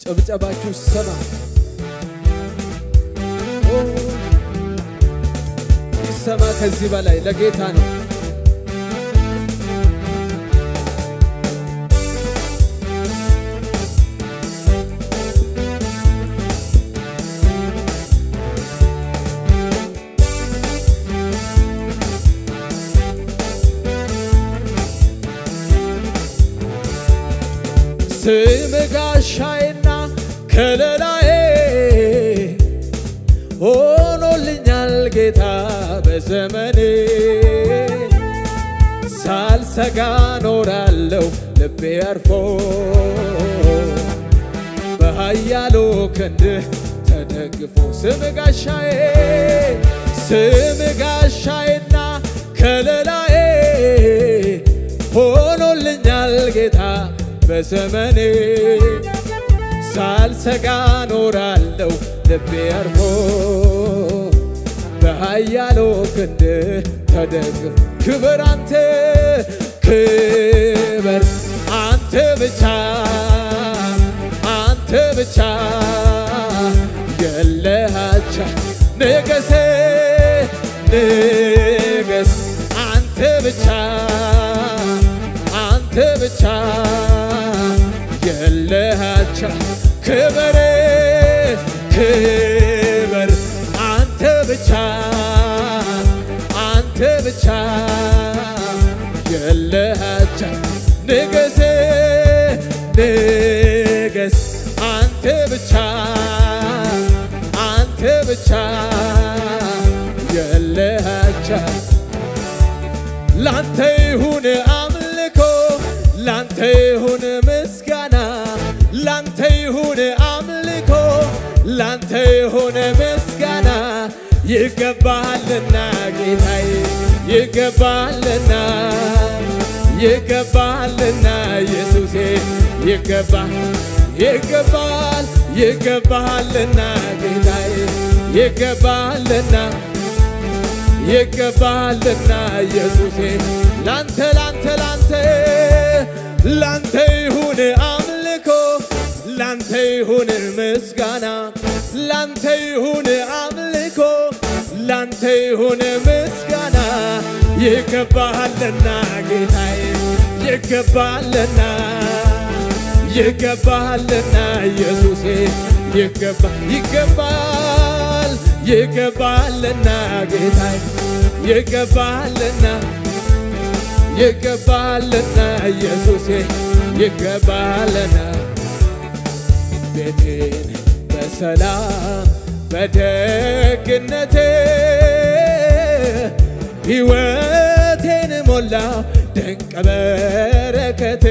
ጭብጨባችሁ ሰማ ይሰማ ከዚህ በላይ ለጌታ ነው። ስም ጋሻዬና ከለላዬ ሆኖልኛል ጌታ በዘመኔ ሳልሰጋ ኖራለሁ ልቤ አርፎ በኃያሉ ክንድህ ተደግፎ ስም ጋሻዬ ስም ጋሻዬና ከለላዬ ሆኖልኛል ጌታ በዘመኔ ሳልሰጋ ኖራለሁ ልቤ አርፎ በኃያሉ ክንድ ተደግፍ ክብር አንተ ክብር አንተ ብቻ አንተ ብቻ የለሃቻ ንገስ ንገስ አንተ ብቻ አንተ ብቻ የለሃቻ ክብር ክብር አንተ ብቻ አንተ ብቻ የለሃቻ ንገስ ንገስ አንተ ብቻ አንተ ብቻ የለሃቻ ላንተ ይሁን አምልኮ ላንተ ይሁን ምስጋና ላንተ ይሁን አምልኮ ላንተ ይሁን ምስጋና ይገባሃልና ጌታዬ ይገባሃልና ይገባሃልና ኢየሱሴ ይገባ ይገባል ይገባሃልና ጌታዬ ይገባሃልና ይገባልና ኢየሱሴ ላንተ ላንተ ላንተ ላንተ ይሁን አምልኮ ላንተ ይሁን ምስጋና ላንተ ይሁን አምልኮ ላንተ ይሁን ምስጋና ይገባሃልና ጌታዬ ይገባልና ይገባልና ኢየሱሴ ይገባ ይገባል ይገባልና ጌታዬ ይገባልና ይገባልና ኢየሱሴ ይገባልና ቤቴን በሰላም በደግነቴ ሕይወቴን ሞላ ድንቅ በረከቴ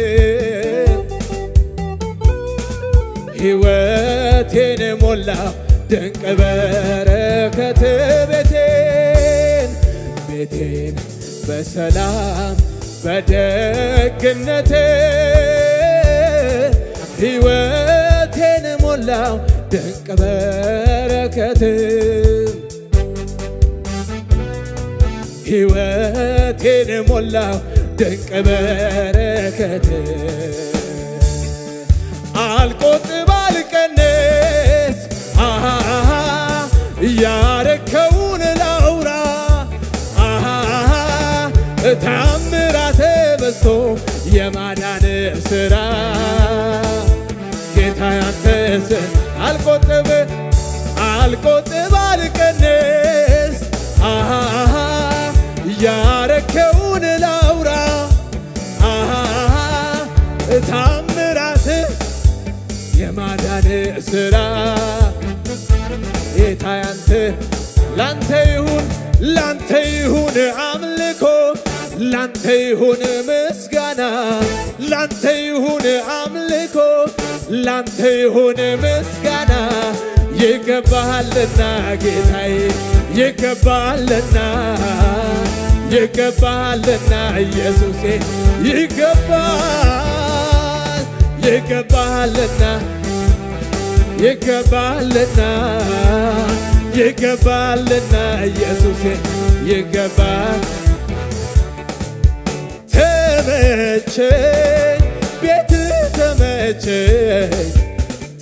ሕይወቴን ሞላ ድንቅ በረከት ቤቴን ቤቴን በሰላም በደግነቴ ሕይወቴን ሞላው ድንቅ በረከት ሕይወቴን ሞላው ድንቅ በረከት አልቆጥብ አልቀንስ አሃ ያረከውን ላውራ አሃ ታምራተ በዝቶ የማዳን ስራ ጌታ ያንተስ አልቆጥብ አልቆጥብ አልቀንስ አሃ ያረከውን ላውራ አሃ ታምራት የማዳን ስራ ጌታ ያንተ ላንተ ይሁን ላንተ ይሁን አምልኮ ላንተ ይሁን ምስጋና ላንተ ይሁን አምልኮ ላንተ ይሁን ምስጋና ይገባሃልና ጌታዬ ይገባሃልና ይገባሃልና ኢየሱሴ ይገባል ይገባሃልና ይገባልና ይገባልና ኢየሱሴ ይገባል ተመቸኝ ቤት ተመቸኝ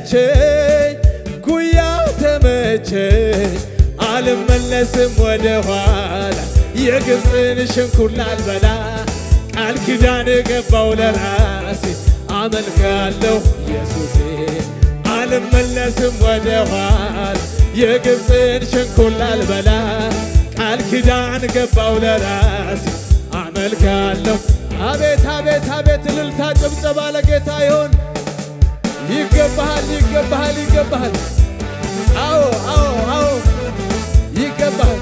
ተመቸኝ ጉያ ተመቸኝ አልመለስም ወደ ኋላ የግብፅን ሽንኩር ላልበላ ቃል ኪዳን ገባው ለራሴ አመልካለሁ ኢየሱሴ አልመለስም ወደ ኋላ የግብፅን ሽንኩር ላልበላ ቃል ኪዳን ገባው ለራሴ አመልካለሁ አቤት አቤት አቤት እልልታ ጭብጨባ ለጌታ ይሁን ይገባሃል ይገባሃል ይገባሃል አዎ አዎ አዎ ይገባሃል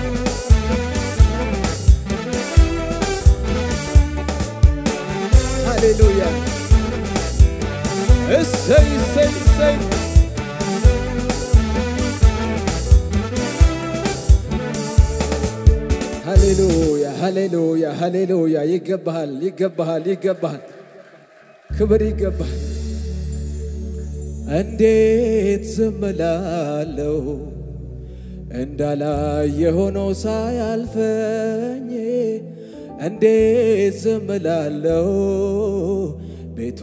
ሃሌሉያ እሰይ እሰይ እሰይ ሃሌሉያ ሃሌሉያ ሃሌሉያ ይገባሃል ይገባሃል ይገባሃል ክብር ይገባሃል እንዴት ዝም እላለሁ እንዳላየ ሆኖ ሳያልፈኝ እንዴት ዝም እላለሁ ቤቱ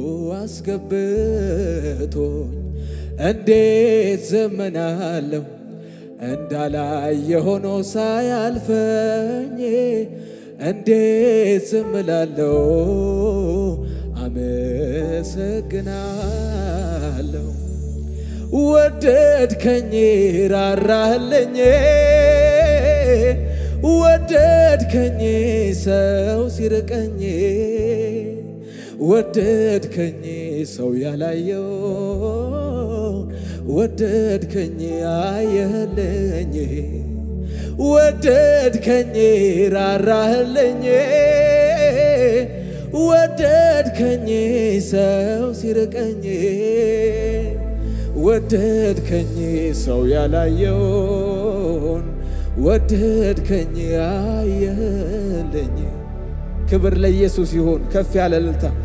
አስገብቶኝ እንዴት ዝም እላለሁ እንዳላየ ሆኖ ሳያልፈኝ እንዴት ዝም እላለሁ አመሰግናለሁ ወደድከኝ ራራህልኝ ወደድከኝ ሰው ሲርቀኝ ወደድከኝ ሰው ያላየው ወደድከኝ አየህልኝ ወደድከኝ ራራህልኝ ወደድከኝ ሰው ሲርቀኝ ወደድከኝ ሰው ያላየውን ወደድከኝ አየህልኝ ክብር ለኢየሱስ ይሁን ከፍ ያለ እልልታ